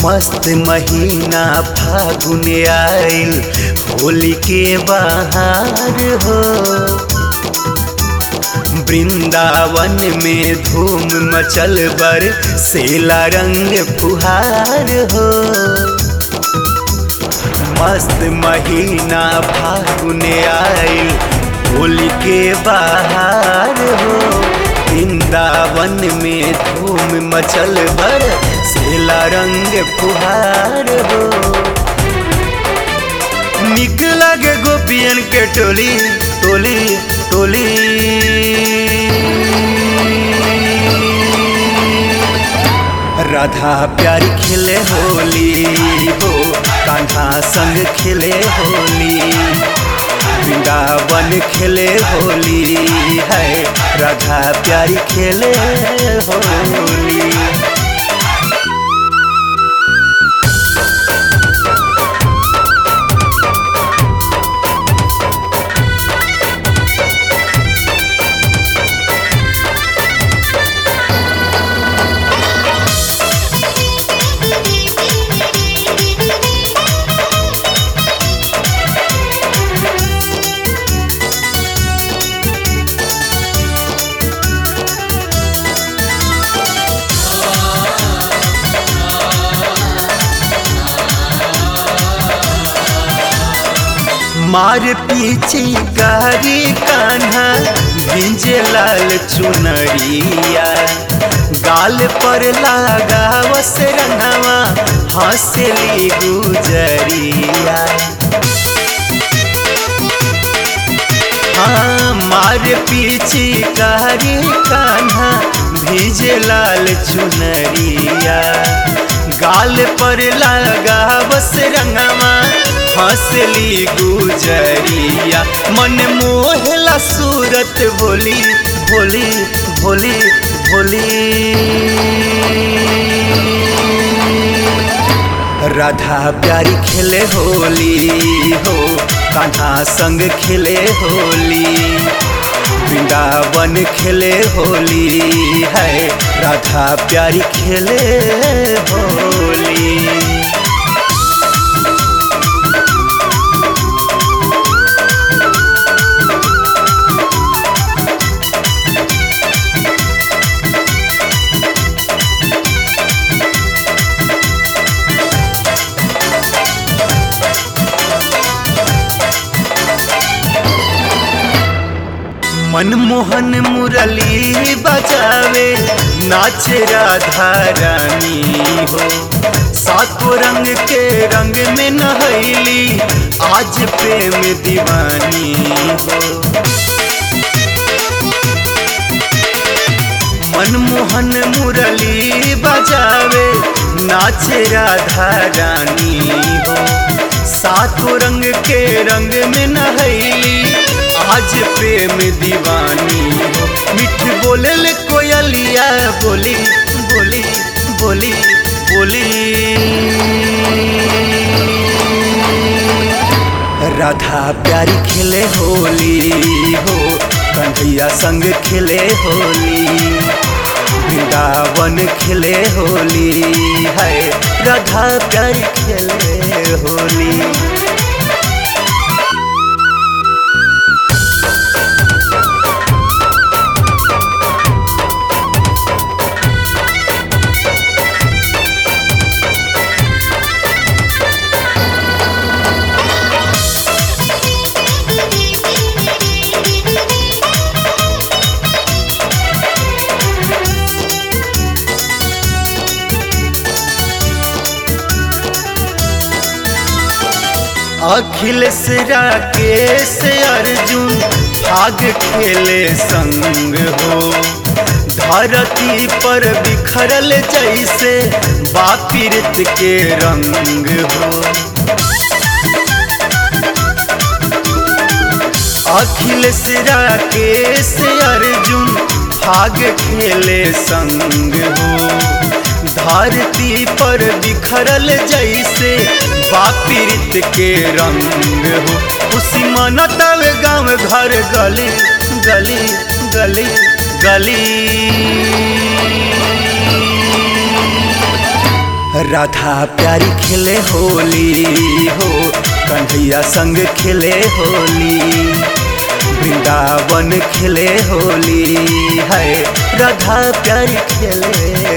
मस्त महीना फागुन आइल होली के बहार हो वृंदावन में धूम मचल बर सेला रंग फुहार हो मस्त महीना फागुन आइल होली के बहार हो वृंदावन में धूम मचल बर सेला रंग फुहार हो निक लगे गोपियन के टोली टोली टोली राधा प्यारी खेले होली हो कान्हा संग खेले होली वृंदावन खेले होली है राधा प्यारी खेले होली मार पीछे गारी कान्हा भिंजे लाल चुनरिया गाल पर लागा वस रंगवा हंसली गुजरिया हाँ मार पीछे गारी कान्हा भिजे लाल चुनरिया गाल पर लागा बस रंगवा हंसली गुजरिया मन मोहला सूरत भोली भोली भोली भोली राधा प्यारी खेले होली हो कान्हा संग खेले होली वृंदावन खेले होली है राधा प्यारी खेले होली मनमोहन मुरली बजावे नाच राधा रानी हो सातो रंग के रंग में नहैली आज प्रेम दीवानी हो मनमोहन मुरली बजावे नाच राधा रानी हो सातो रंग के रंग में नहैली आज प्रेम दीवानी हो मिठ बोले कोयलिया बोली बोली बोली बोली राधा प्यारी खेले होली हो कन्हैया संग खेले होली वृंदावन खेले होली है राधा प्यारी खेले होली अखिलेश राकेश अर्जुन भाग खेले संग हो धरती पर बिखरल जैसे बापिरत के रंग हो अखिलेश राकेश अर्जुन भाग खेले संग हो धरती पर बिखरल जैसे बापीरित के रंग हो खुशी मनतल गाँव घर गली गली गली गली राधा प्यारी खेले होली हो कन्हैया संग खेले होली वृंदावन खेले होली है राधा प्यारी खेले